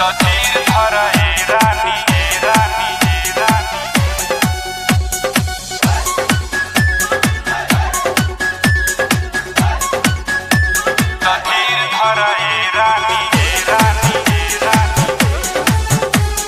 तो धीर धर ए रानी ए रानी ए रानी तो धीर धर ए रानी ए रानी ए रानी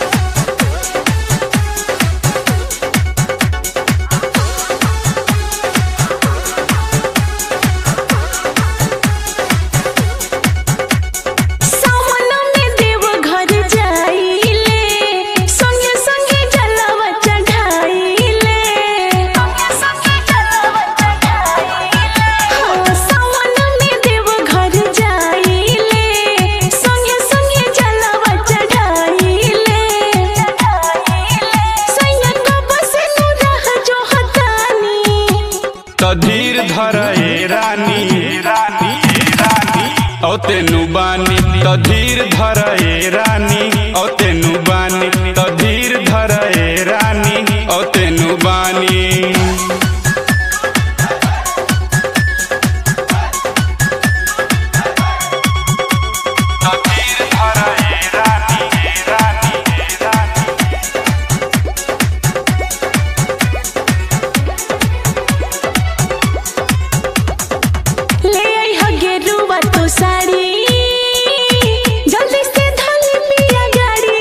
सावन में देव घर जाइले संगे संगे जलवा चढ़ाइले संगे संगे जलवा चढ़ाइले हाँ सावन में देव घर जाइले संगे संगे जलवा चढ़ाइले चढ़ाइले सैयद बस नु रह जो हतानी तो धीर धर ए रानी ए रानी ए रानी औ तेनु बानी तो धीर धर ए रानी औ तेनु बानी तो धीर धर ए रानी औ तेनु बानी तो धीर धर ए रानी ए रानी ए रानी ले आई हो गेरुआ तो साड़ी जल्दी से धल पिया गाड़ी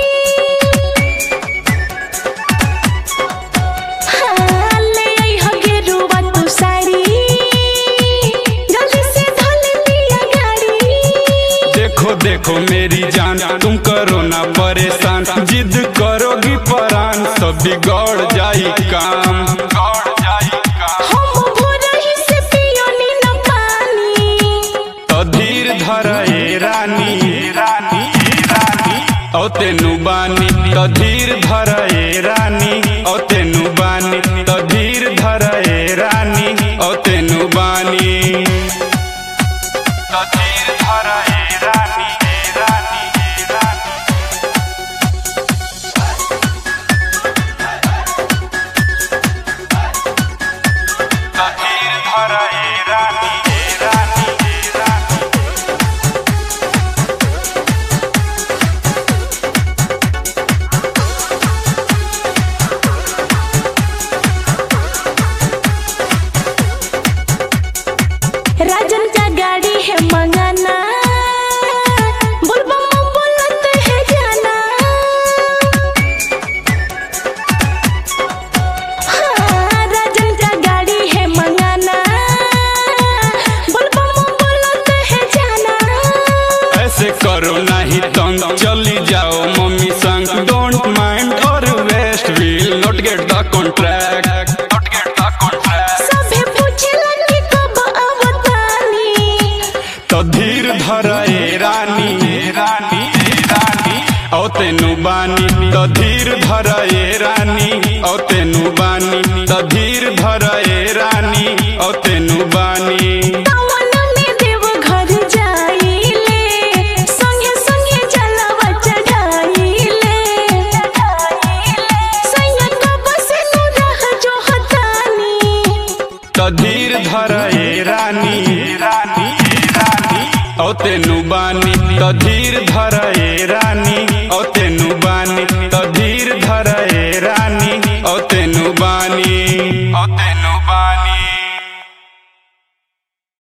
हाँ ले आई हो गेरुआ तो साड़ी जल्दी से धल पिया गाड़ी देखो देखो मेरी जान तुम करो ना परेशान जिद करोगी परान सब बिगड़ जाई काम बिगड़ जाई काम हम भोरही से पियोनी न पानी तो धीर धर ए रानी ए रानी ए रानी औ तेनु बानी तो धीर धर ए रानी औ तेनु बानी तो धीर धर ए रानी औ तेनु बानी तो धीर धर ए रानी ए रानी ए रानी तो धीर धर ए रानी ए रानी ए रानी राजन का गाड़ी है मंगाना बुलबम बोलत है जाना हाँ, राजन का गाड़ी है मंगाना बुलबम बोलत है जाना ऐसे करो नहीं तंग चली जाओ मम्मी संग डोंट माइंड और west will not get the contract not get the contract सभे पूछलन कि कब अवतानी तो धीर धर ए रानी ए रानी ए रानी औ तेनु बानी तो धीर धर ए रानी औ तेनु बानी तो धीर धर ए रानी औ तेनु बानी सावन में देव घर जाइले संगे संगे जलवा चढ़ाइले सैयद बस नु रह जो हतानी तो धीर धर ए रानी ए रानी ए रानी औ तेनु बानी तो धीर धर ए रानी औ तेनु बानी